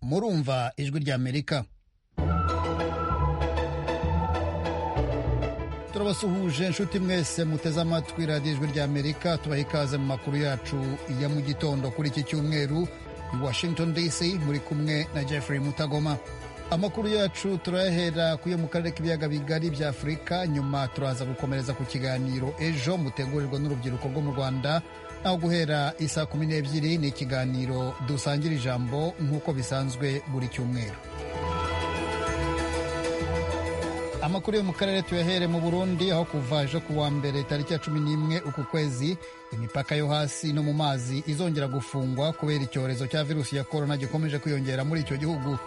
murumva ijwi ry'amerika turabasuhuje inshuti mwese muteze amatwi radiyo ijwi ry'amerika tubaha ikaze mu makuru yacu ya mu gitondo kuri iki cyumweru i washington dc muri kumwe na jeffrey mutagoma amakuru yacu turayahera kuyo mu karere k'ibiyaga bigari bya afurika nyuma turaza gukomereza ku kiganiro ejo mutegurirwa n'urubyiruko rwo mu rwanda aho guhera isaa kumi n'ebyiri ni ikiganiro dusangira ijambo nk'uko bisanzwe buri cyumweru amakuru yo mu karere tuyahere mu burundi aho kuva ejo ku wa mbere tariki ya cumi n'imwe uku kwezi imipaka yo hasi no mu mazi izongera gufungwa kubera icyorezo cya virusi ya korona gikomeje kwiyongera muri icyo gihugu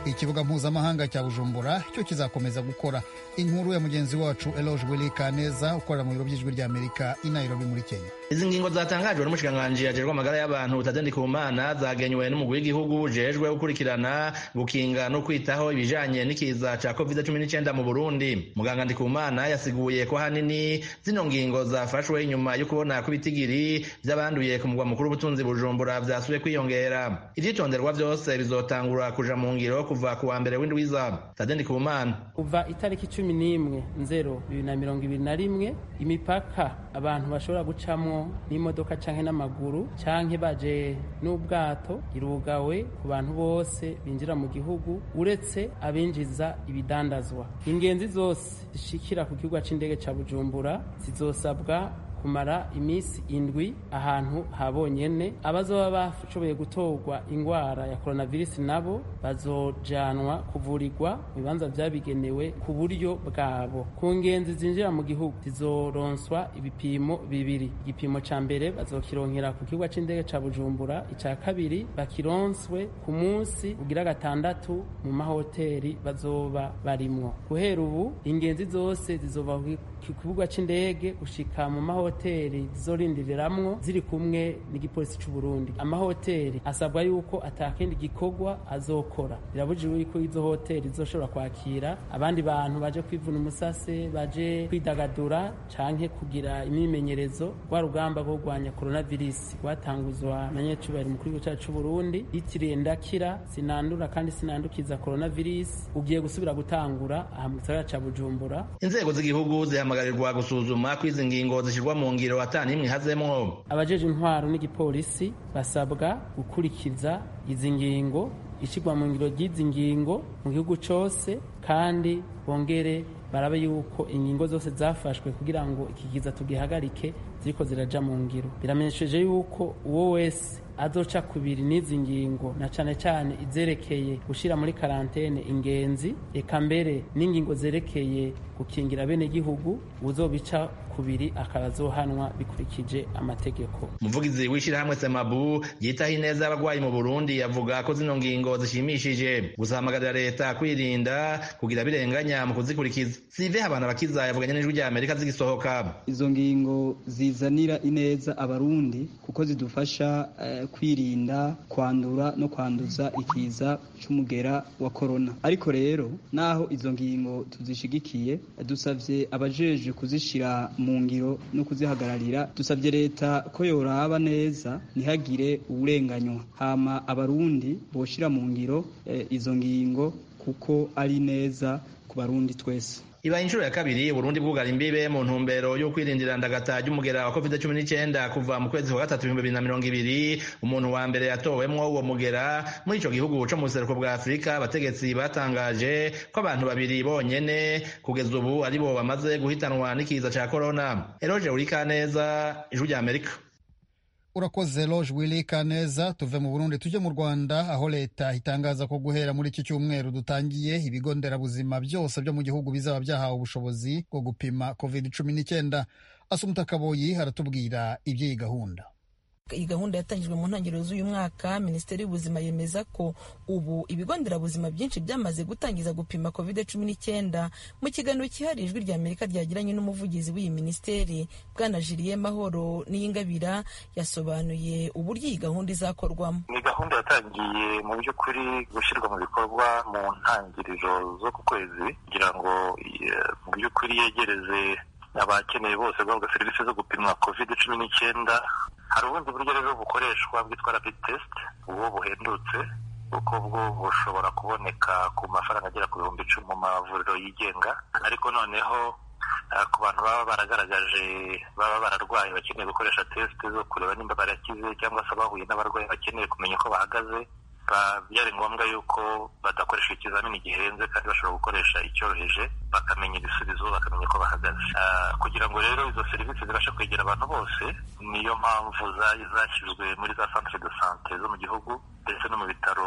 ikibuga mpuzamahanga cya bujumbura cyo kizakomeza gukora inkuru ya mugenzi wacu eloge willy kaneza ukorera mu biro by'ijwi ry'amerika i nairobi muri kenya izi ngingo zatangajwe n'umushikiranganji ajejwe amagara y'abantu butazindi ku mana zagenywe n'umugwi w'igihugu ujejwe gukurikirana gukinga no kwitaho ibijanye n'ikiza ca covid cumi n'icenda mu burundi muganga ndikumana yasiguye ko hanini zino ngingo zafashwe inyuma yo kubona ko ibitigiri vy'abanduye ku mugwa mukuru w'ubutunzi bujumbura vyasubiye kwiyongera ivyitonderwa vyose bizotangura kuja mu ngiro kuva ku wa mbere w'indwiza tadeni kumana kuva itariki cumi n'imwe nzero bibiri na mirongo ibiri na rimwe imipaka abantu bashobora gucamwo n'imodoka canke n'amaguru canke baje n'ubwato irugawe ku bantu bose binjira mu gihugu uretse abinjiza ibidandazwa ingenzi zose zishikira ku kibuga c'indege ca bujumbura zizosabwa kumara iminsi indwi ahantu habonyene abazoba bashoboye gutorwa ingwara ya coronavirus nabo bazojanwa kuvurirwa mu bibanza vyabigenewe ku buryo bwabo ku ngenzi zinjira mu gihugu zizoronswa ibipimo bibiri igipimo ca mbere bazokironkera ku kibuga c'indege ca bujumbura ica kabiri bakironswe ku munsi ugira gatandatu mu mahoteli bazoba barimwo guhera ubu ingenzi zose zizova ku kibuga c'indege gushika mu mahoteli amahoteli zizorindiriramwo ziri kumwe n'igipolisi c'uburundi amahoteli asabwa yuko atakindi gikorwa azokora birabujijwe yuko izo hoteli zizoshobora kwakira abandi bantu baje kwivuna umusase baje kwidagadura canke kugira imyimenyerezo rwa rugamba rwo kurwanya coronavirus rwatanguzwa na nyacubahiro mukuru w'igihugu cacu c'uburundi yitiriye ndakira sinandura kandi sinandukiza coronavirus ugiye gusubira gutangura aha mu gisagara ca bujumbura inzego z'igihugu zihamagarirwa gusuzuma kw'izi ngingo zishirwa mu ngiro atanimwe hazemwo abajeje intwaro n'igipolisi basabwa gukurikiza izi ngingo ishyirwa mu ngiro ry'izi ngingo mu gihugu cyose kandi bongere barabe yuko ingingo zose zafashwe kugira ngo ikigiza tugihagarike ziriko ziraja mu ngiro biramenyesheje yuko uwo wese azoca kubiri n'izi ngingo na cane cane izerekeye gushira muri karantene ingenzi eka mbere n'ingingo zerekeye gukingira bene gihugu uzobica kubiri akaba azohanwa bikurikije amategeko umuvugizi w'ishirahamwe semabu yitaho ineza y'abarwayi mu burundi yavuga ko zino ngingo zishimishije gusahamagarira leta kwirinda kugira birenganya mu kuzikurikiza sive habana bakiza yavuganye n'ijwi rya amerika zigisohoka izo ngingo zizanira ineza abarundi kuko zidufasha uh, kwirinda kwandura no kwanduza ikiza c'umugera wa korona ariko rero naho izo ngingo tuzishigikiye dusavye abajeje kuzishira mu ngiro no kuzihagararira dusavye leta ko yoraba neza ntihagire uburenganywa hama abarundi boshira mu ngiro eh, izo ngingo kuko ari neza ku barundi twese ibaye inshuro ya kabiri Burundi bwugara imbibe mu ntumbero yo kwirindira ndagata ry'umugera wa covid cumi n'icyenda kuva mu kwezi kwa gatatu ibihumbi bibiri na mirongo ibiri umuntu wa mbere yatowemwo uwo mugera muri ico gihugu co mu buseruko bwa afurika abategetsi batangaje ko abantu babiri bonyene kugeza ubu aribo bamaze guhitanwa n'ikiza ca korona eroje urikaneza ijwi rya amerika urakoze loge willy kaneza tuve mu burundi tujye mu rwanda aho leta itangaza ko guhera muri iki cyumweru dutangiye ibigo nderabuzima byose byo mu gihugu bizaba byahawe ubushobozi bwo gupima covid cumi n'icyenda asumuta kaboyi haratubwira iby'iyi gahunda iyi gahunda yatangijwe mu ntangiriro z'uyu mwaka minisiteri y'ubuzima yemeza ko ubu ibigo nderabuzima byinshi byamaze gutangiza gupima covid cumi n'icyenda mu kiganiro cyihariye ijwi rya amerika ryagiranye n'umuvugizi w'iyi minisiteri bwana jiliye mahoro n'iyingabira yasobanuye uburyo iyi gahunda izakorwamo ni gahunda yatangiye mu by'ukuri gushyirwa mu bikorwa mu ntangiriro zo ku kwezi kugira ngo mu by'ukuri yegereze abakeneye bose guhabwa serivisi zo gupimwa covid cumi n'icyenda hari ubundi buryo rero bukoreshwa bwitwa rapid test uwo buhendutse kuko bwo bushobora kuboneka ku mafaranga agera ku bihumbi icumi mu mavuriro yigenga ariko noneho Uh, ku bantu baba baragaragaje baba bararwaye bakeneye gukoresha tesite zo kureba nimba barakize cyangwa se abahuye n'abarwayi bakeneye kumenya uko bahagaze byari ngombwa yuko badakoresha ikizamini gihenze kandi bashobora gukoresha icyoroheje bakamenya ibisubizo bakamenya uko bahagaze uh, kugira ngo rero izo serivisi zibashe kwegera abantu bose niyo mpamvu zashyizwe muri za centre de sante zo mu gihugu ndetse no mu bitaro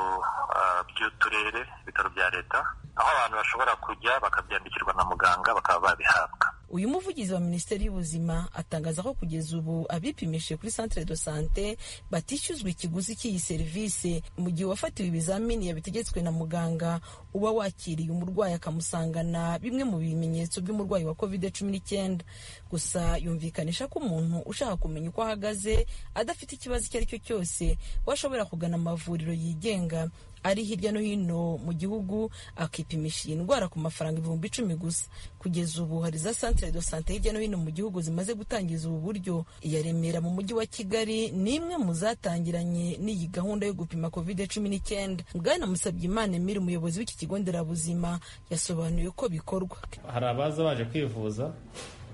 uh, by'uturere ibitaro bya leta aho abantu bashobora kujya bakabyandikirwa na muganga bakaba babihabwa uyu muvugizi wa minisiteri y'ubuzima atangaza ko kugeza ubu abipimishije kuri centre de sante batishyuzwa ikiguzi cy'iyi serivisi mu gihe uwafatiwe ibizamini yabitegetswe na muganga uba wakiriye umurwayi akamusangana bimwe mu bimenyetso by'umurwayi wa covid cumi n'icyenda gusa yumvikanisha ko umuntu ushaka kumenya uko ahagaze adafite ikibazo icyo ari cyo cyose we ashobora kugana amavuriro yigenga ari hirya no hino mu gihugu akipimisha iyi ndwara ku mafaranga ibihumbi icumi gusa kugeza ubu hari za santire do sante hirya no hino mu gihugu zimaze gutangiza ubu buryo iya remera mu mujyi wa kigali ni imwe mu zatangiranye n'iyi gahunda yo gupima covid cumi n'icyenda bwana musabye imana emiri umuyobozi w'iki kigo nderabuzima yasobanuye uko bikorwa hari abaza baje kwivuza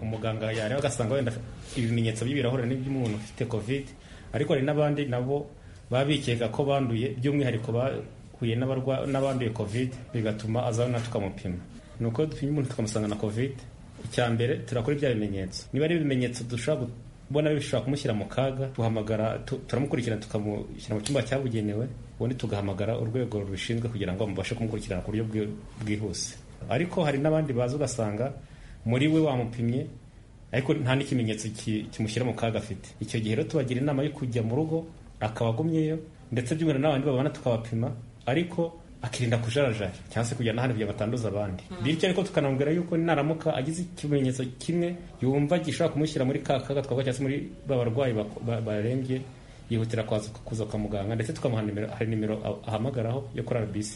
umuganga yareba agasanga wenda ibimenyetso by'ibirahure n'iby'umuntu ufite covid ariko hari n'abandi nabo baba bikeka ko banduye by'umwihariko bahuye n'abanduye covid bigatuma aza na tukamupima ni uko dupima umuntu tukamusanga na covid icya mbere turakora ibya bimenyetso niba ari ibimenyetso dushobora kubona bishobora kumushyira mu kaga duhamagara turamukurikirana tukamushyira mu cyumba cyabugenewe ubundi tugahamagara urwego rubishinzwe kugira ngo mubashe kumukurikirana ku buryo bwihuse ariko hari n'abandi baza ugasanga muri we wamupimye ariko nta n'ikimenyetso kimushyira mu kaga afite icyo gihe rero tubagira inama yo kujya mu rugo akaba agumyeyo ndetse by'umwihariko n'abandi babana tukabapima ariko akirinda kujarajara cyangwa se kujya n'ahandi kugira batanduza abandi bityo ariko tukanamubwira yuko naramuka agize ikimenyetso kimwe yumva gishobora kumushyira muri ka kaga twavuga cyangwa se muri ba barwayi barembye yihutira kuza kwa muganga ndetse tukamuha nimero hari nimero ahamagaraho yo kuri RBC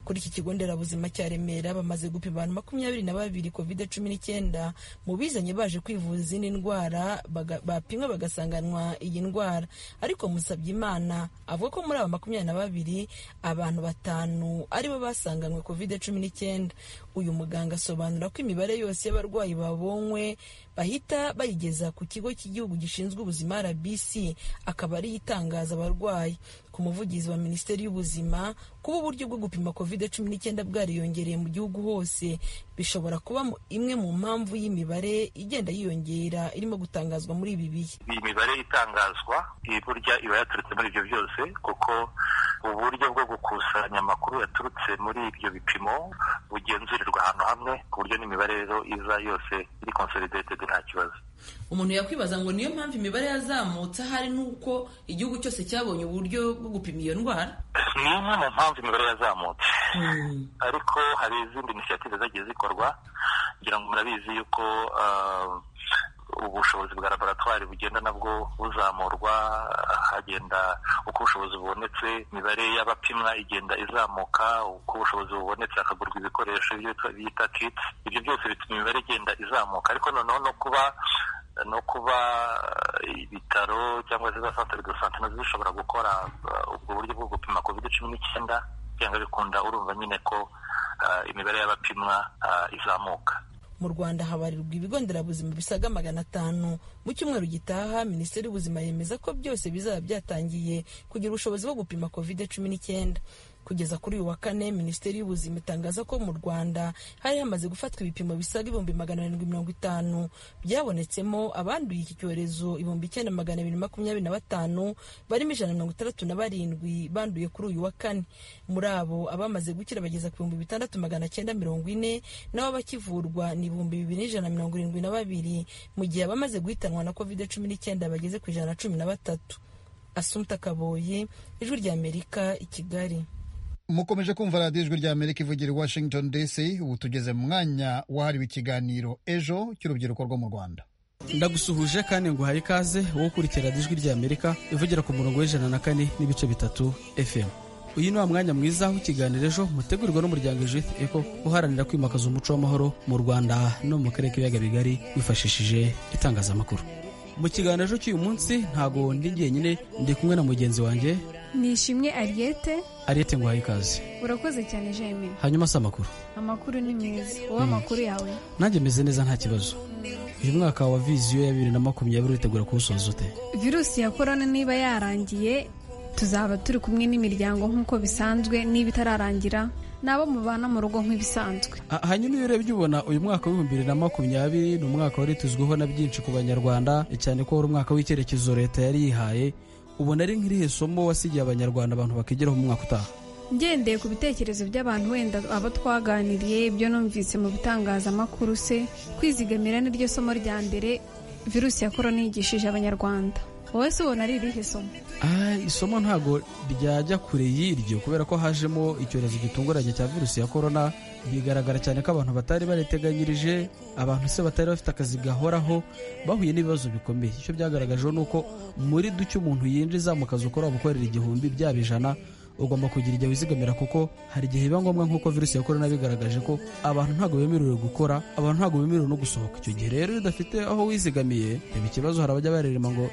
kuri iki kigo nderabuzima cya Remera bamaze gupima abantu makumyabiri na babiri covid cumi n'icyenda mu bizanye baje kwivuza izindi ndwara bapimwe bagasanganwa iyi ndwara ariko musabye imana avuga ko muri aba makumyabiri na babiri abantu batanu aribo basanganywe covid cumi n'icyenda uyu muganga asobanura ko imibare yose y'abarwayi babonywe bahita bayigeza ku kigo cy'igihugu gishinzwe ubuzima rbc akaba ariyo itangaza abarwayi ku muvugizi wa minisiteri y'ubuzima kuba uburyo bwo gupima covid cumi n'icyenda bwariyongereye mu gihugu hose bishobora kuba imwe mu mpamvu y'imibare igenda yiyongera irimo gutangazwa muri ibi bihe iyi mibare itangazwa burya iba yaturutse muri ibyo byose kuko uburyo bwo gukusanya amakuru yaturutse muri ibyo bipimo bugenzurirwa ahantu hamwe ku buryo n'imibare rero iza yose iri consolidated nta kibazo umuntu yakwibaza ngo niyo mpamvu imibare yazamutse ahari n'uko igihugu cyose cyabonye uburyo bwo gupima iyo ndwara ni imwe mu mpamvu imibare yazamutse ariko hari izindi inisiyative zagiye zikorwa kugira ngo murabizi yuko ubushobozi bwa laboratwari bugenda nabwo buzamurwa hagenda uko ubushobozi bubonetse imibare y'abapimwa igenda izamuka uko ubushobozi bubonetse hakagurwa ibikoresho bita kiti ibyo byose bituma imibare igenda izamuka ariko noneho no kuba no kuba ibitaro cyangwa se za santere do sante nazo zishobora gukora ubwo buryo bwo gupima covid cumi n'icyenda byanga bikunda urumva nyine ko imibare y'abapimwa izamuka mu rwanda habarirwa ibigo nderabuzima bisaga magana atanu mu cyumweru gitaha minisiteri y'ubuzima yemeza ko byose bizaba byatangiye kugira ubushobozi bwo gupima covid cumi n'icyenda kugeza kuri uyu wa kane minisiteri y'ubuzima itangaza ko mu rwanda hari hamaze gufatwa ibipimo bisaga ibihumbi magana arindwi mirongo itanu byabonetsemo abanduye iki cyorezo ibihumbi icyenda magana abiri makumyabiri na batanu barimo ijana mirongo itandatu na barindwi banduye kuri uyu wa kane muri abo abamaze gukira bageza ku bihumbi bitandatu magana cyenda mirongo ine n'abo bakivurwa ni ibihumbi bibiri n'ijana mirongo irindwi na babiri mu gihe abamaze guhitanwa na covid cumi n'icyenda bageze ku ijana na cumi na batatu asumta kaboye ijwi rya amerika i kigali mukomeje kumva radiyo ijwi rya amerika ivugira i washington dc ubu tugeze mu mwanya wahariwe ikiganiro ejo cy'urubyiruko rwo mu rwanda ndagusuhuje kandi ngo uhaye ikaze wowe ukurikira radiyo ijwi rya amerika ivugira ku murongo w'ijana na kane n'ibice bitatu fm uyu ni wa mwanya mwiza w'ikiganiro ejo mutegurirwa n'umuryango judith eco uharanira kwimakaza umuco w'amahoro mu rwanda no mu karere k'ibiyaga bigari wifashishije itangazamakuru mu kiganiro cy'uyu munsi ntago ndi jyenyine ndi kumwe na mugenzi wanjye nishimwe ariyete ariyete nguhaye ikaze urakoze cyane jemine hanyuma si amakuru amakuru ni meza wowe amakuru yawe nanjye meze neza nta kibazo uyu mwaka wa viziyo ya bibiri na makumyabiri uritegura kuwusoza ute virusi ya korona niba yarangiye tuzaba turi kumwe n'imiryango nk'uko bisanzwe niba itararangira n'abo mubana mu rugo nk'ibisanzwe Ha- hanyuma iyo urebye ubona uyu mwaka w'ibihumbi bibiri na makumyabiri ni umwaka wari tuzwiho na byinshi ku banyarwanda cyane ko wari umwaka w'icyerekezo leta yari yihaye ubona ari nk'irihe somo wasigiye abanyarwanda abantu bakigeraho mu mwaka utaha ngendeye ku bitekerezo by'abantu wenda abo twaganiriye ibyo numvise mu bitangazamakuru se kwizigamira ni ryo somo rya mbere virusi ya korona yigishije abanyarwanda wowe se ubona ari irihe somo Ah, isomo ntabwo ryajya kure y'iryo kubera ko hajemo icyorezo gitunguranye cya virusi ya korona bigaragara cyane ko abantu batari bariteganyirije abantu se batari bafite akazi gahoraho bahuye n'ibibazo bikomeye icyo byagaragajeho ni uko muri duke umuntu yinjiza mu kazi ukora gukorera igihumbi byaba ijana ugomba kugira igihe wizigamira kuko hari igihe biba ngombwa nk'uko virusi ya korona bigaragaje ko abantu ntabwo bemerewe gukora abantu ntabwo bemerewe no gusohoka icyo gihe rero iyo udafite aho wizigamiye reba ikibazo hari abajya barerema ngo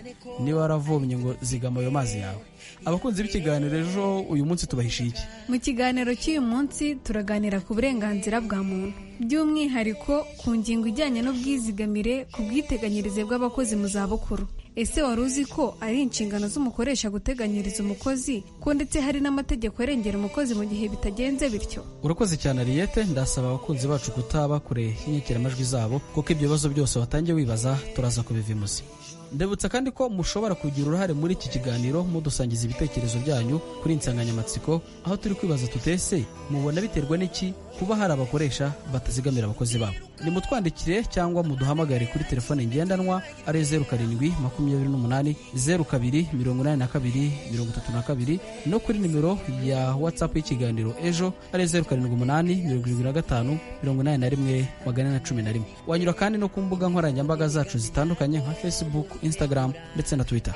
niba waravomye ngo zigama ayo mazi yawe abakunzi b'ikiganiro ejo uyu munsi tubahishiye iki mu kiganiro cy'uyu munsi turaganira ku burenganzira bwa muntu by'umwihariko ku ngingo ijyanye n'ubwizigamire ku bwiteganyirize bw'abakozi mu zabukuru ese wari uzi ko ari inshingano z'umukoresha guteganyiriza umukozi ko ndetse hari n'amategeko arengera umukozi mu gihe bitagenze bityo urakoze cyane ariyete ndasaba abakunzi bacu kutaba kure y'inyakiramajwi zabo kuko ibyo bibazo byose watangiye wibaza turaza kubivimuza ndebutsa kandi ko mushobora kugira uruhare muri iki kiganiro mudusangiza ibitekerezo byanyu kuri iyi nsanganyamatsiko aho turi kwibaza tutese mubona biterwa n'iki kuba hari abakoresha batazigamira abakozi babo nimutwandikire cyangwa muduhamagare kuri telefone ngendanwa ari zeru karindwi makumyabiri n'umunani zeru kabiri mirongo inani na kabiri mirongo itatu na kabiri no kuri nimero ya watsapu y'ikiganiro ejo ari zeru karindwi umunani mirongo irindwi na gatanu mirongo inani na rimwe magana ane na cumi na rimwe wanyura kandi no ku mbuga nkoranyambaga zacu zitandukanye nka facebook instagram ndetse na twitter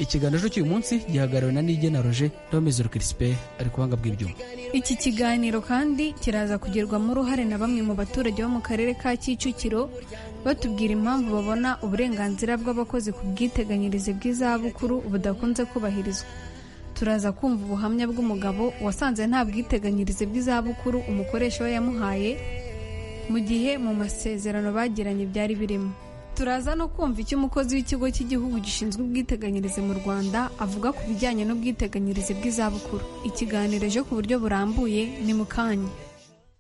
ikiganiro cy'uyu munsi gihagarariwe na nigena roje n'abamizero kirisipe ari kubanga bw'ibyuma Iki kiganiro kandi kiraza kugirwamo uruhare na bamwe mu baturage bo mu karere ka Kicukiro batubwira impamvu babona uburenganzira bw'abakozi ku bwiteganyirize bw'izabukuru budakunze kubahirizwa. Turaza kumva ubuhamya bw'umugabo wasanze nta bwiteganyirize bw'izabukuru umukoresha we yamuhaye mu gihe mu masezerano bagiranye byari birimo. Turaza no kumva icyo umukozi w'ikigo cy'igihugu gishinzwe ubwiteganyirize mu Rwanda avuga ku bijyanye n'ubwiteganyirize bw'izabukuru. Ikiganiro ejo ku buryo burambuye ni mu kanya.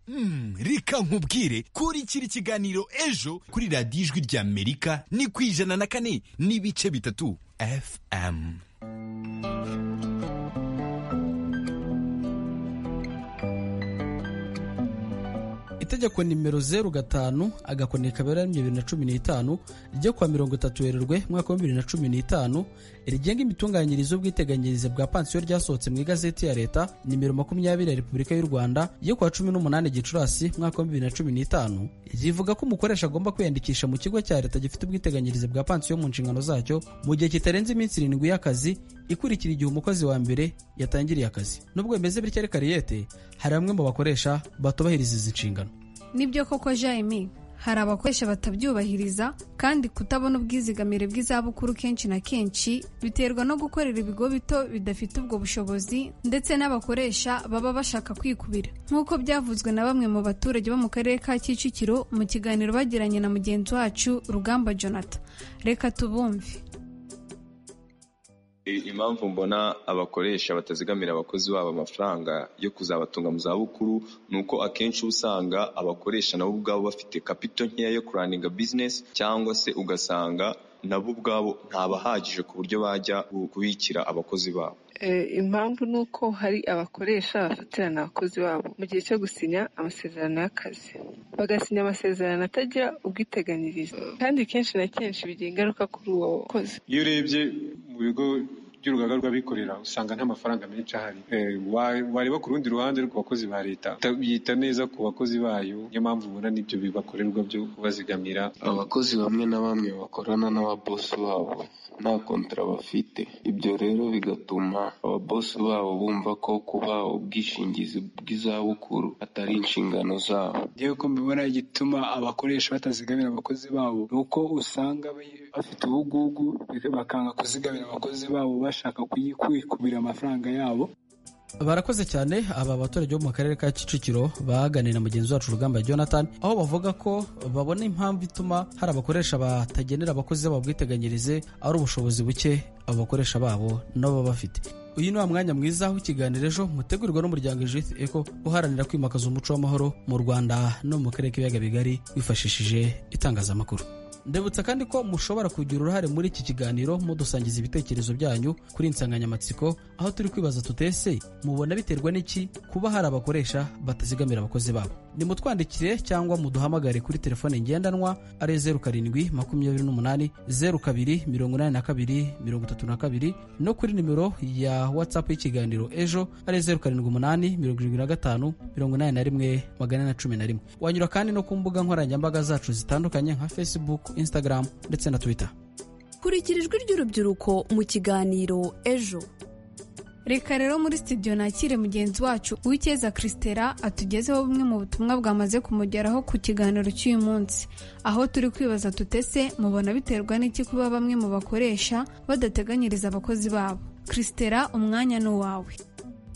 Mm, reka nkubwire kuri kiri kiganiro ejo kuri radiyo ijwi ry'amerika ni ku ijana na kane n'ibice bitatu fm itegeko nimero zeru gatanu agakoni kabera bibiri na cumi n'itanu ryo kuwa mirongo itatu werurwe umwaka wa bibiri na cumi n'itanu rigenga imitunganyirize y'ubwiteganyirize bwa pansiyo ryasohotse mu igazeti ya leta nimero makumyabiri ya repubulika y'u rwanda yo kuwa cumi n'umunani gicurasi umwaka wa bibiri na cumi n'itanu rivuga ko umukoresha agomba kwiyandikisha mu kigo cya leta gifite ubwiteganyirize bwa pansiyo mu nshingano zacyo mu gihe kitarenze iminsi irindwi y'akazi ikurikira igihe umukozi wa mbere yatangiriye akazi nubwo bimeze bityo ariko ariyete hari bamwe mu bakoresha batubahiriza izi nshingano Nibyo koko Jaime, hari abakoresha batabyubahiriza kandi kutabona ubwizigamire bw'izabukuru kenshi na kenshi biterwa no gukorera ibigo bito bidafite ubwo bushobozi ndetse n'abakoresha baba bashaka kwikubira. Nk'uko byavuzwe na bamwe mu baturage bo mu karere ka Kicukiro mu kiganiro bagiranye na mugenzi wacu Rugamba Jonathan. Reka tubumve. I- impamvu mbona abakoresha batazigamira abakozi babo amafaranga yo kuzabatunga mu zabukuru ni uko akenshi uba usanga abakoresha nabo ubwabo bafite kapito nkeya yo kuraninga bizinesi cyangwa se ugasanga nabo ubwabo ntabahagije ku buryo bajya bu- kubikira abakozi babo Eh, impamvu ni uko hari abakoresha bafatirana abakozi babo mu gihe cyo gusinya amasezerano y'akazi bagasinya amasezerano atagira ubwiteganyirize kandi kenshi na kenshi bigira ingaruka kuri uwo mukozi iyo urebye mu bigo by'urugaga rw'abikorera usanga nta mafaranga menshi ahari Eh, wa- wareba ku rundi ruhande ku bakozi ba leta ta- yita neza ku bakozi bayo niyo mpamvu ubona n'ibyo bibakorerwa byo kubazigamira abakozi bamwe na bamwe bakorana n'ababosi babo nta kontara bafite ibyo rero bigatuma ababosi babo bumva ko kuba ubwishingizi bw'izabukuru atari inshingano zabo ngewe ko mbibona igituma abakoresha batazigamira abakozi babo ni uko usanga bayi- bafite ubugugu bakanga kuzigamira abakozi babo bashaka kuyikubira amafaranga yabo barakoze cyane aba baturage bo mu karere ka kicukiro baganira na mugenzi wacu urugamba jonathan aho bavuga ko babona impamvu ituma hari abakoresha batagenera abakozi babo bwiteganyirize ari ubushobozi buke abo bakoresha babo nabo baba bafite uyu ni wa mwanya mwiza w'ikiganiro ejo mutegurirwa n'umuryango judith eco uharanira kwimakaza umuco w'amahoro mu rwanda no mu karere k'ibiyaga bigari wifashishije itangazamakuru ndebutsa kandi ko mushobora kugira uruhare muri iki kiganiro mudusangiza ibitekerezo byanyu kuri insanganyamatsiko aho turi kwibaza tutese mubona biterwa n'iki kuba hari abakoresha batazigamira abakozi babo nimutwandikire cyangwa muduhamagare kuri telefone ngendanwa ari zeru karindwi makumyabiri n'umunani zeru kabiri mirongo inani na kabiri mirongo itatu na kabiri no kuri nimero ya watsapu y'ikiganiro ejo ari zeru karindwi umunani mirongo irindwi na gatanu mirongo inani na rimwe magana ane na cumi na rimwe wanyura kandi no ku mbuga nkoranyambaga zacu zitandukanye nka facebook instagram ndetse na twitter kurikira ijwi ry'urubyiruko mu kiganiro ejo reka rero muri studio nakire mugenzi wacu uw'icyeza christela atugezeho bumwe mu butumwa bwamaze kumugeraho ku kiganiro cy'uyu munsi aho turi kwibaza tutese mubona biterwa n'iki kuba bamwe mu bakoresha badateganyiriza abakozi babo christela umwanya ni uwawe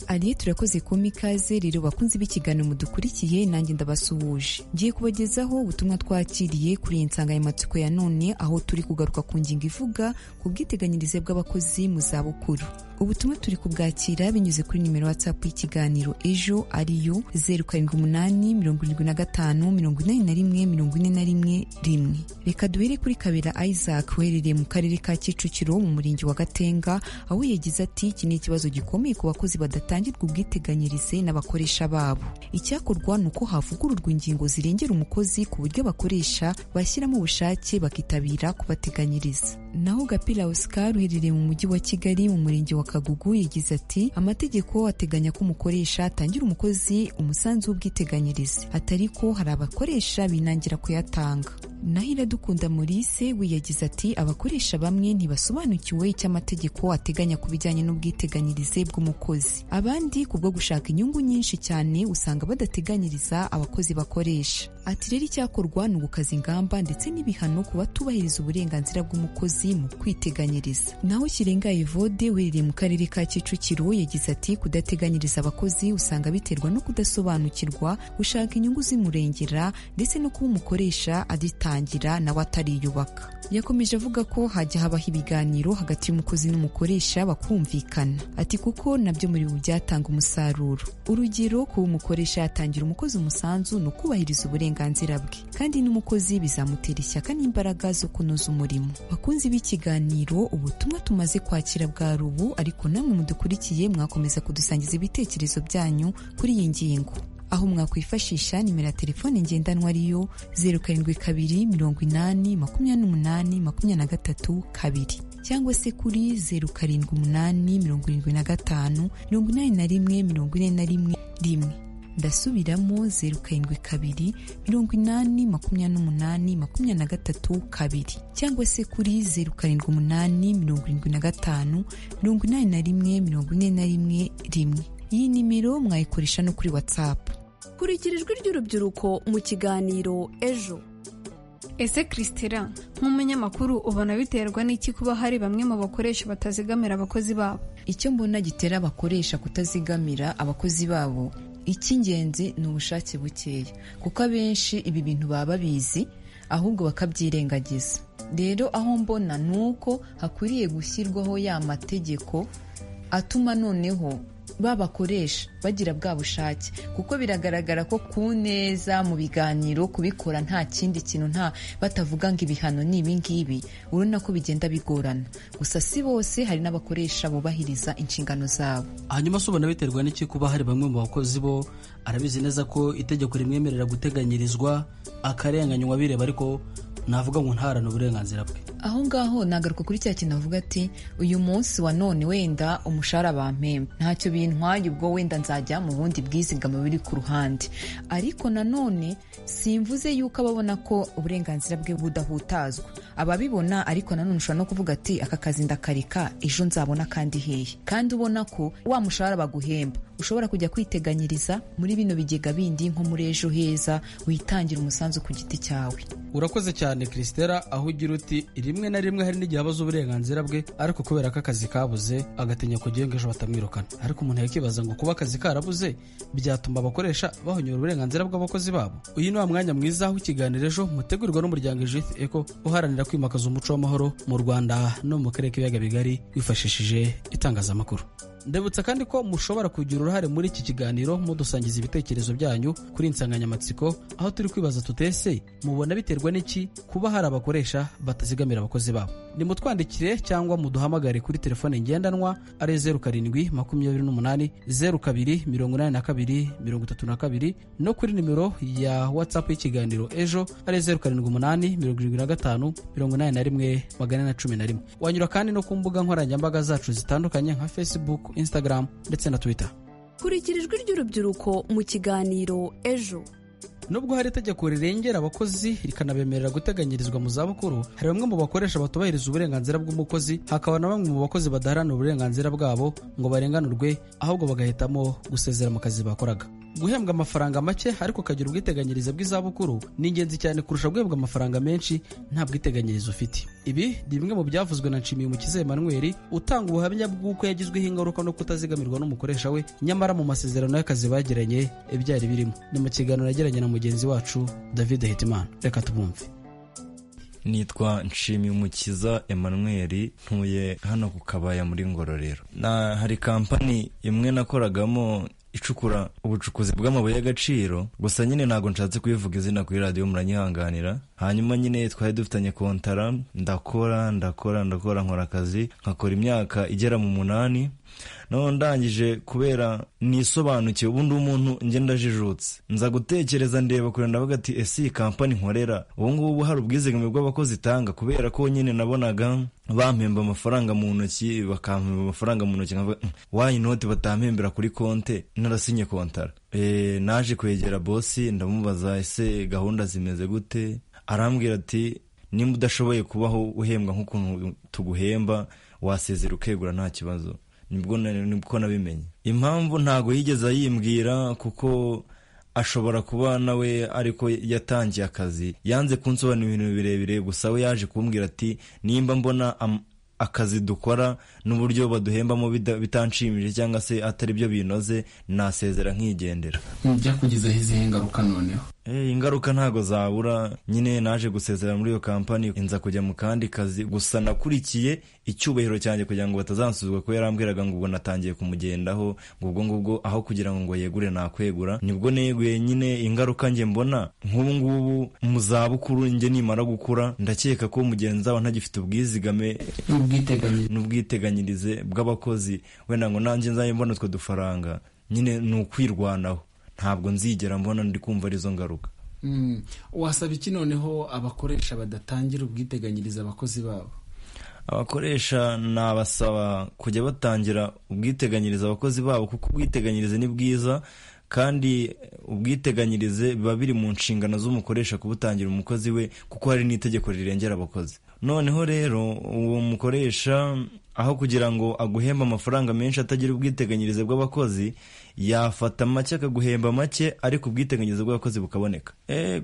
ari turakoze kuba ikaze rero bakunze b'ikiganiro mudukurikiye nanjye ndabasuhuje ngiye kubagezaho ubutumwa twakiriye kuri iyi nsanganyamatsiko ya none aho turi kugaruka ku ngingo ivuga ku bwiteganyirize bw'abakozi mu zabukuru ubutumwa turi kubwakira binyuze kuri nimero watsapu y'ikiganiro ejo ariyo zeru karindwi umunani mirongo irindwi na gatanu mirongo inani na rimwe mirongo ine na rimwe rimwe reka duhere kuri kabera isaac uherereye mu karere ka kicukiro mu murenge wa gatenga aho yagize ati iki ni ikibazo gikomeye ku bakozi badatanga hatangirwa ubwiteganyirize n'abakoresha babo icyakorwa ni uko havugururwa ingingo zirengera umukozi ku buryo abakoresha bashyiramo ubushake bakitabira kubateganyiriza naho gapira oscar uherereye mu mujyi wa kigali mu murenge wa kagugu yagize ati amategeko ateganya ko umukoresha atangira umukozi umusanzu w'ubwiteganyirize atari ko hari abakoresha binangira kuyatanga naho iradukunda maurice we yagize ati abakoresha bamwe ntibasobanukiwe icyo amategeko ateganya ku bijyanye n'ubwiteganyirize bw'umukozi abandi kubwo gushaka inyungu nyinshi cyane usanga badateganyiriza abakozi bakoresha ati rero icyakorwa ni ugukaza ingamba ndetse n'ibihano ku batubahiriza uburenganzira bw'umukozi mu kwiteganyiriza naho kirenga evode uherereye mu karere ka kicukiro yagize ati kudateganyiriza abakozi usanga biterwa no kudasobanukirwa gushaka inyungu zimurengera ndetse no kuba umukoresha aditangira nawe atariyubaka yakomeje avuga ko hajya habaho ibiganiro hagati y'umukozi n'umukoresha bakumvikana ati kuko nabyo muri ubu byatanga umusaruro urugero kuba umukoresha yatangira umukozi umusanzu ni ukubahiriza uburenganzira bwe kandi n'umukozi bizamutera ishyaka n'imbaraga zo kunoza umurimo bakunzi b'ikiganiro ubutumwa tumaze kwakira bwa rubu ariko namwe mudukurikiye mwakomeza kudusangiza ibitekerezo byanyu kuri iyi ngingo aho mwakwifashisha nimero ya telefone ngendanwa ariyo zeru karindwi kabiri mirongo inani makumyabiri n'umunani makumyabiri na gatatu kabiri cyangwa se kuri zeru karindwi umunani mirongo irindwi na gatanu mirongo inani na rimwe mirongo ine na rimwe rimwe ndasubiramo zeru karindwi kabiri mirongo inani makumyabiri n'umunani makumyabiri na gatatu kabiri cyangwa se kuri zeru karindwi umunani mirongo irindwi na gatanu mirongo inani na rimwe mirongo ine na rimwe rimwe iyi nimero mwayikoresha no kuri watsapu kurikira ijwi ry'urubyiruko mu kiganiro ejo ese christela nk'umunyamakuru ubona biterwa n'iki kuba hari bamwe mu bakoresha batazigamira abakozi babo icyo mbona gitera abakoresha kutazigamira abakozi babo icy'ingenzi ni ubushake bukeya kuko abenshi ibi bintu baba babizi ahubwo bakabyirengagiza rero aho mbona ni uko hakwiriye gushyirwaho ya mategeko atuma noneho babakoresha bagira bwa bushake kuko biragaragara ko ku neza mu biganiro kubikora nta kindi kintu nta batavuga ngo ibihano ni ibingibi urabona ko bigenda bigorana gusa si bose hari n'abakoresha bubahiriza inshingano zabo hanyuma se ubona biterwa n'iki kuba hari bamwe mu bakozi bo arabizi neza ko itegeko rimwemerera guteganyirizwa akarenganywa bireba ariko navuga ngo ntarane uburenganzira bwe aho ngaho nagaruka kuri cya kintu avuga ati uyu munsi wa none wenda umushahara bampemba ntacyo bintwaye ubwo wenda nzajya mu bundi bwizigama buri ku ruhande ariko nanone simvuze yuko ababona ko uburenganzira bwe budahutazwa ababibona ariko nanone ushobora no kuvuga ati aka kazi ndakareka ejo nzabona kandi hehe kandi ubona ko wa mushahara baguhemba ushobora kujya kwiteganyiriza muri bino bigega bindi nko muri ejo heza witangira umusanzu ku giti cyawe urakoze cyane christela aho ugira uti rimwe na rimwe hari n'igihe abaza uburenganzira bwe ariko kubera ko akazi kabuze agatinya kugira ngo ejo batamwirukana ariko umuntu yakibaza ngo kuba akazi karabuze byatuma abakoresha bahonyora uburenganzira bw'abakozi babo uyu ni wa mwanya mwiza w'ikiganiro ejo mutegurirwa n'umuryango ejith eco uharanira kwimakaza umuco w'amahoro mu rwanda no mu karere k'ibiyaga bigari wifashishije itangazamakuru ndabutsa kandi ko mushobora kugira uruhare muri iki kiganiro mudusangiza ibitekerezo byanyu kuri insanganyamatsiko aho turi kwibaza tutese mubona biterwa n'iki kuba hari abakoresha batazigamira abakozi babo nimutwandikire cyangwa muduhamagare kuri telefone ngendanwa ari zeru karindwi makumyabiri n'umunani zeru kabiri mirongo inani na kabiri mirongo itatu na kabiri no kuri nimero ya watsapu y'ikiganiro ejo ari zeru karindwi umunani mirongo irindwi na gatanu mirongo inani na rimwe magana ane na cumi na rimwe wanyura kandi no ku mbuga nkoranyambaga zacu zitandukanye nka facebook instagram ndetse na twitter kurikira ijwi ry'urubyiruko mu kiganiro ejo nubwo hari itegeko rirengera abakozi rikanabemerera guteganyirizwa mu zabukuru hari bamwe mu bakoresha batubahiriza uburenganzira bw'umukozi hakaba na bamwe mu bakozi badaharanira uburenganzira bwabo ngo barenganurwe ahubwo bagahitamo gusezera mu kazi bakoraga guhembwa amafaranga make ariko ukagira ubwiteganyirize bw'izabukuru ni ingenzi cyane kurusha guhembwa amafaranga menshi nta bwiteganyirize ufite ibi ni bimwe mu byavuzwe na nshimiyumukiza emanuel utanga ubuhamya bw'uko yagizweho ingaruka no kutazigamirwa n'umukoresha we nyamara mu masezerano y'akazi bagiranye ibyari birimo ni mu kiganiro yagiranye na mugenzi wacu david hitimana reka tubumve nitwa nshimiyumukiza emanuel ntuye hano ku kabaya muri ngororero na hari kampani imwe nakoragamo icukura ubucukuzi bw'amabuye y'agaciro gusa nyine ntabwo nshatse kubivuga izina kuri radiyo muranyihanganira hanyuma nyine twari dufitanye kontara ndakora ndakora ndakora nkora akazi nkakora imyaka igera mu munani naho ndangije kubera nisobanukiwe ubundi umuntu ngenda ajijutse nza gutekereza ndeba kure ndavuga ati ese iyi kampani nkorera ubu ngubu hari ubwizigame bw'abakozi itanga kubera ko nyine nabonaga bampemba amafaranga mu ntoki bakampemba amafaranga mu ntoki wayi inoti batampembera kuri konte narasinye kontara naje kwegera bosi ndamubaza ese gahunda zimeze gute arambwira ati nimba udashoboye kubaho uhembwa nk'ukuntu tuguhemba wasezera ukegura nta kibazo nibwo nabimenye impamvu ntabwo yigeze ayimbwira kuko ashobora kuba nawe ariko yatangiye akazi yanze kunsobanurira ibintu birebire gusa we yaje kumbwira ati nimba mbona akazi dukora n'uburyo baduhembamo bitanshimije cyangwa se atari byo binoze nasezera nkigendera mu byakugezaho izihe ngaruka noneho ingaruka ntabwo zabura nyine naje gusezera muri iyo kampani nza kujya mu kandi kazi gusa nakurikiye icyubahiro cyanjye kugira ngo batazansuzwa ko yarambwiraga ngo ubwo natangiye kumugendaho ngo ubwo ngubwo aho kugira ngo ngo yegure nakwegura nibwo neguye nyine ingaruka njye mbona nk'ubu ngubu mu zabukuru njye nimara gukura ndakeka ko mugenzi wawe ntagifite ubwizigame n'ubwiteganyirize bw'abakozi wenda ngo nanjye nzajye mbona utwo dufaranga nyine ni ukwirwanaho ntabwo nzigera mbona ndi kumva arizo ngaruka wasaba iki noneho abakoresha badatangira ubwiteganyirize abakozi babo abakoresha nabasaba kujya batangira ubwiteganyirize abakozi babo kuko ubwiteganyirize ni bwiza kandi ubwiteganyirize biba biri mu nshingano z'umukoresha kubutangira umukozi we kuko hari n'itegeko rirengera abakozi noneho rero uwo mukoresha aho kugira ngo aguhembe amafaranga menshi atagira ubwiteganyirize bw'abakozi yafata make akaguhemba make ariko ubwiteganyirize bw'abakozi bukaboneka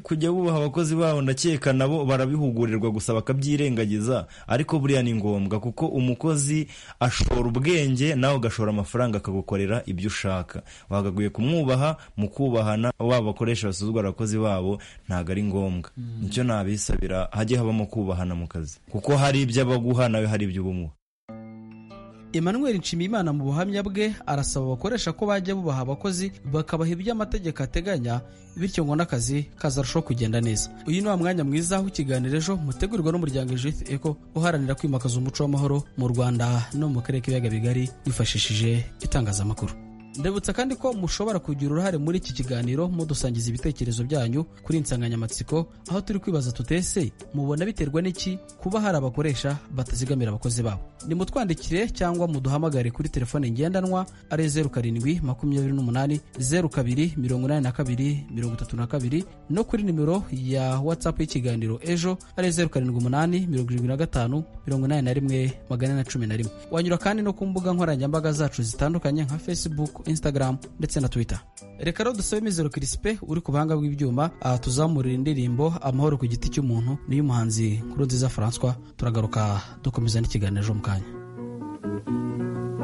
kujya bubaha abakozi babo ndakeka nabo barabihugurirwa gusa bakabyirengagiza ariko buriya ni ngombwa kuko umukozi ashora ubwenge nawe ugashora amafaranga akagukorera ibyo ushaka wagakwiye kumwubaha mu kubahana waba bakoresha basuzugura abakozi babo ntabwo ari ngombwa nicyo nabisabira hajye habamo kubahana mu kazi kuko hari ibyo abaguha nawe hari ibyo ubumuha emmanuel nshimiyimana mu buhamya bwe arasaba abakoresha ko bajya bubaha abakozi bakabaha ibyo amategeko ateganya bityo ngo n'akazi kazarushaho kugenda neza uyu ni wa mwanya mwiza w'ikiganiro ejo mutegurirwa n'umuryango judith eco uharanira kwimakaza umuco w'amahoro mu rwanda no mu karere k'ibiyaga bigari wifashishije itangazamakuru ndabutsa kandi ko mushobora kugira uruhare muri iki kiganiro mudusangiza ibitekerezo byanyu kuri insanganyamatsiko aho turi kwibaza tutese mubona biterwa n'iki kuba hari abakoresha batazigamira abakozi babo nimutwandikire cyangwa muduhamagare kuri telefone ngendanwa ari zeru karindwi makumyabiri n'umunani zeru kabiri mirongo inani na kabiri mirongo itatu na kabiri no kuri nimero ya watsapu y'ikiganiro ejo ari zeru karindwi umunani mirongo irindwi na gatanu mirongo inani na rimwe magana ane na cumi na rimwe wanyura kandi no ku mbuga nkoranyambaga zacu zitandukanye nka facebook Facebook Instagram ndetse na Twitter reka rero dusabe Mizero Crispin uri ku buhanga bw'ibyuma aha tuzamurira indirimbo amahoro ku giti cy'umuntu niyo muhanzi Nkurunziza François turagaruka dukomeza n'ikiganiro ejo mu kanya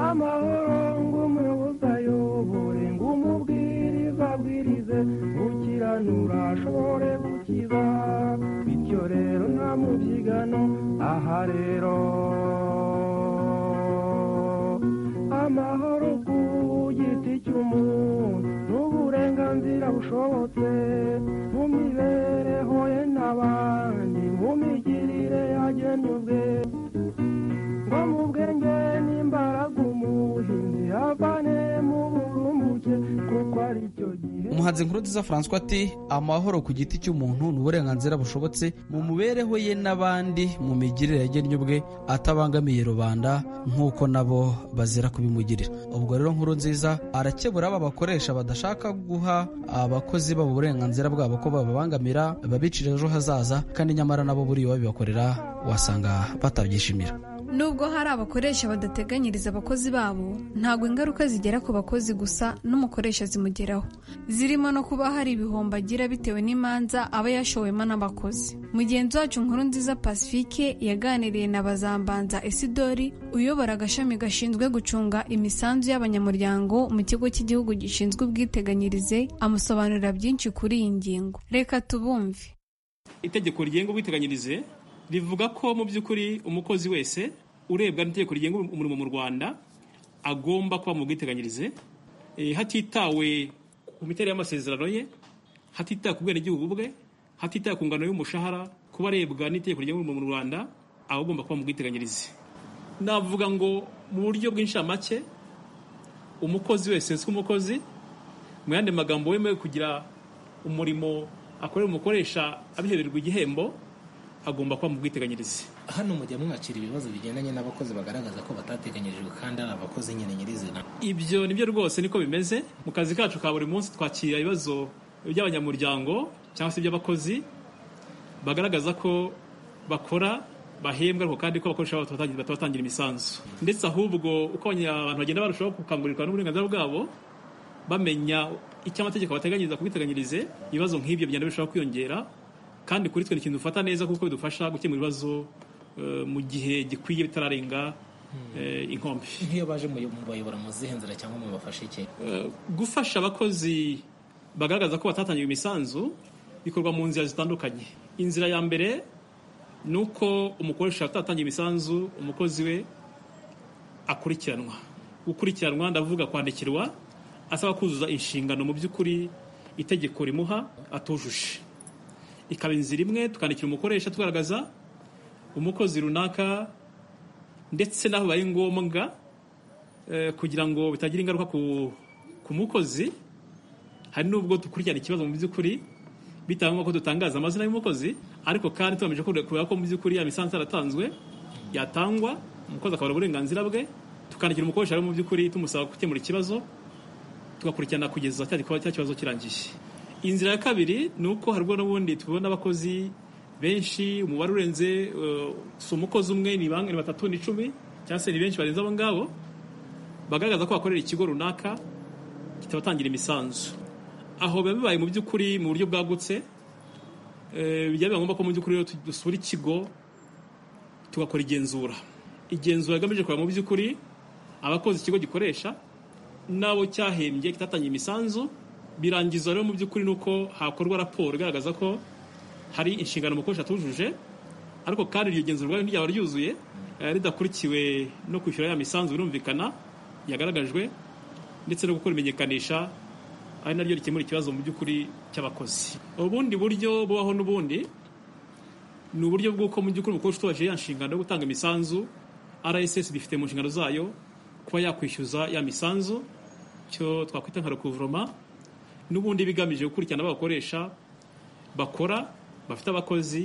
amahoro ng'umuyobozi ayobore ng'umubwiriza abwirize ukiranura ashobore gukiza bityo rero nta mubyigano aha rero amahoro ku giti cy'umuntu n'uburenganzira bushobotse mu mibereho ye n'abandi mu migirire yagenye ubwe ngo mu bwenge n'imbaraga umuhinzi avane mu burumbuke kuko ari cyo gihe umuhanzi Nkurunziza François ati amahoro ku giti cy'umuntu ni uburenganzira bushobotse mu mibereho ye n'abandi mu migirire yagennye ubwe atabangamiye rubanda nk'uko nabo bazira kubimugirira ubwo rero Nkurunziza arakebura aba bakoresha badashaka guha abakozi babo uburenganzira bwabo ko bababangamira babicira ejo hazaza kandi nyamara nabo buriya babibakorera wasanga batabyishimira Nubwo hari abakoresha badateganyiriza abakozi babo, ntabwo ingaruka zigera ku bakozi gusa n'umukoresha zimugeraho. Zirimo no kuba hari ibihombo agira bitewe n'imanza aba yashowemo n'abakozi. Mugenzi wacu Nkurunziza Pacifique yaganiriye na Bazambanza Isidori uyobora agashami gashinzwe gucunga imisanzu y'abanyamuryango mu kigo cy'igihugu gishinzwe ubwiteganyirize amusobanurira byinshi kuri iyi ngingo. Reka tubumve. itegeko rigenga ubwiteganyirize rivuga ko mu by'ukuri umukozi wese urebwa n'itegeko rigenga umurimo mu rwanda agomba kuba mu bwiteganyirize eh, hatitawe ku miterere y'amasezerano ye hatitawe ku bwenegihugu bwe hatitawe ku ngano y'umushahara kuba arebwa n'itegeko rigenga umurimo mu rwanda aba agomba kuba mu bwiteganyirize navuga ngo mu buryo bw'inshamake umukozi wese si umukozi mu yandi magambo wemewe kugira umurimo akorera umukoresha abihererwa igihembo agomba kuba mu bwiteganyirize hano mujya mwakira ibibazo bigendanye n'abakozi bagaragaza ko batateganyirijwe kandi ari abakozi nyine nyirizina ibyo nibyo rwose niko bimeze mu kazi kacu ka buri munsi twakira ibibazo by'abanyamuryango cyangwa se iby'abakozi bagaragaza ko bakora bahembwa ariko kandi ko abakoresha babo tubatagira- batabatangira imisanzu ndetse ahubwo uko abanya- abantu bagenda barushaho gukangurirwa n'uburenganzira bwabo bamenya icyo amategeko abateganyiriza ku bwiteganyirize ibibazo nk'ibyo bigenda birushaho kwiyongera kandi kuri twe ni ikintu dufata neza kuko bidufasha gukemura ibibazo eh, mu gihe gikwiye bitararenga eh, inkombe nk'iyo baje mu mu bayobora mu zihe nzira cyangwa mu bafashe iki Eh, gufasha abakozi bagaragaza ko batatangiwe imisanzu bikorwa mu nzira zitandukanye inzira ya mbere ni uko umukoresha atatangiye imisanzu umukozi we akurikiranwa gukurikiranwa ndavuga kwandikirwa asaba kuzuza inshingano mu by'ukuri itegeko rimuha atujuje ikaba inzira imwe tukandikira umukoresha tugaragaza umukozi runaka ndetse n'aho bibaye ngombwa eh, kugira ngo bitagira ingaruka ku, ku mukozi hari n'ubwo dukurikirana ikibazo mu by'ukuri bitewe n'uko dutangaza amazina y'umukozi ariko kandi tugamije kureba ko mu by'ukuri ya misanzu yaratanzwe yatangwa umukozi akabura uburenganzira bwe tukandikira umukoresha rero mu by'ukuri tumusaba gukemura ikibazo tugakurikirana kugeza cya gikorwa cya kibazo kirangiye inzira ya kabiri ni uko harimo n'ubundi tubona abakozi benshi umubare urenze eh, si umukozi umwe ni bang- ni batatu ni icumi cyangwa se ni benshi barenze abo ngabo bagaragaza ko bakorera ikigo runaka kitabatangira imisanzu aho biba bibaye mu by'ukuri mu buryo bwagutse eh, bijya biba ngombwa ko mu by'ukuri rero tu- dusura ikigo tugakora igenzura igenzura rigamije kureba mu by'ukuri abakozi ikigo gikoresha n'abo cyahembye kitatangiye imisanzu birangiza rero mu by'ukuri ni uko hakorwa raporo igaragaza ko hari inshingano umukoresha atujuje ariko kandi iryo genzura ubwaryo ryaba ryuzuye eh, ridakurikiwe no kwishyura ya misanzu birumvikana yagaragajwe ndetse no gukora imenyekanisha ari naryo rikemura ikibazo mu by'ukuri cy'abakozi ubundi buryo bubaho n'ubundi ni uburyo bw'uko mu by'ukuri umukoresha utubajije ya nshingano yo gutanga imisanzu rss bifite mu nshingano zayo kuba yakwishyuza ya misanzu cyo twakwita nka recouvrement n'ubundi bigamije gukurikirana abakoresha bakora bafite abakozi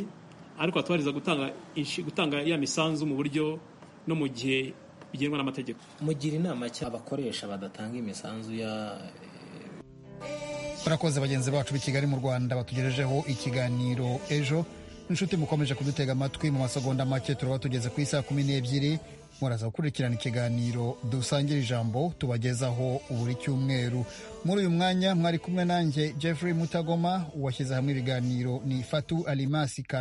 ariko batubahiriza gutanga inshi- gutanga ya misanzu mu buryo no mu gihe bigenwa n'amategeko mugira inama cya abakoresha badatanga imisanzu ya murakoze bagenzi bacu b'i kigali mu rwanda batugejejeho ikiganiro ejo inshuti mukomeje kudutega amatwi mu masegonda make turaba tugeze ku isaha kumi n'ebyiri muraza gukurikirana ikiganiro dusangira ijambo tubagezaho buri cyumweru muri uyu mwanya mwari kumwe nanjye jeffrey mutagoma washyize hamwe ibiganiro ni fatu alimasi